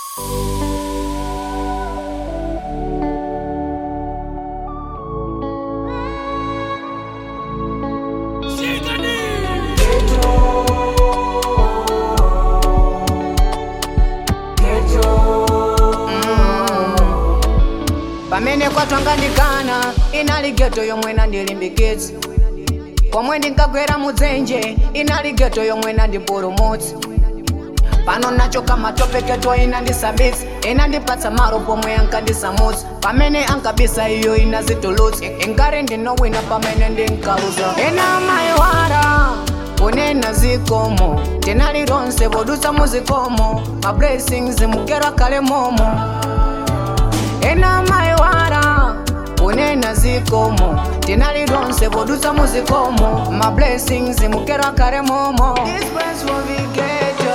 pamene kwatwangandikana inali geto yomwe nandilimbikitsa pomwe ndinkagwera mudzenje inali geto yomwe nandipulumutsa pano nachoka matopeketo inandisabitsa inandipatsa malo pomwe ankandisamutsa pamene ankabisa iyo inazitulutsa ingari ndinowina pamene ndinkaluza ena mayiwara kunena zikomo tinali lonse podutsa muzikomo ma blessings mugera kale momo ena mayiwara kunena zikomo tinali lonse podutsa muzikomo ma blessings mugera kale momo This place will be ghetto.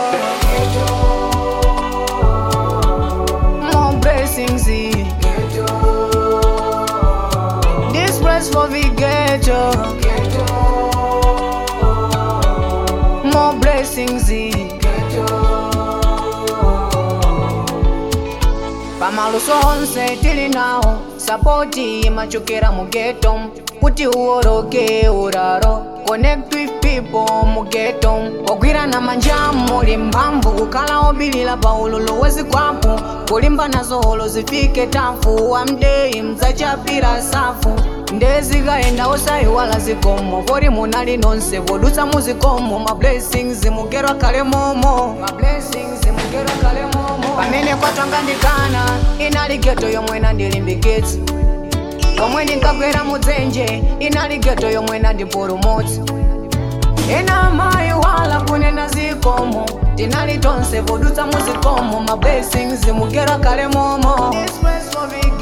More blessings This place will be ghetto. More blessings pamaluso onse tili nawo sapoti imachokera mu geto kuti uwoloke uraro connect with people mu geto ogwirana manja muli mphamvu kukhala obilira pa ululu wezikwapu kulimba nazo holo zifike tafu wamdeyi mdzachapira safu ndezikayenda osayiwala zikomo poti munali nonse podutsa muzikomo ma blessings mugerwa kale momo ma blessings mugerwa kale momo pamene kwatwangandikana inali geto yomwe nandilimbikitsa pomwe ndinkagwera mudzenje inali geto yomwe nandipulumutsa ena mayi wala kunena zikomo tinali tonse podutsa muzikomo ma blessings mugerwa kale momo This place will be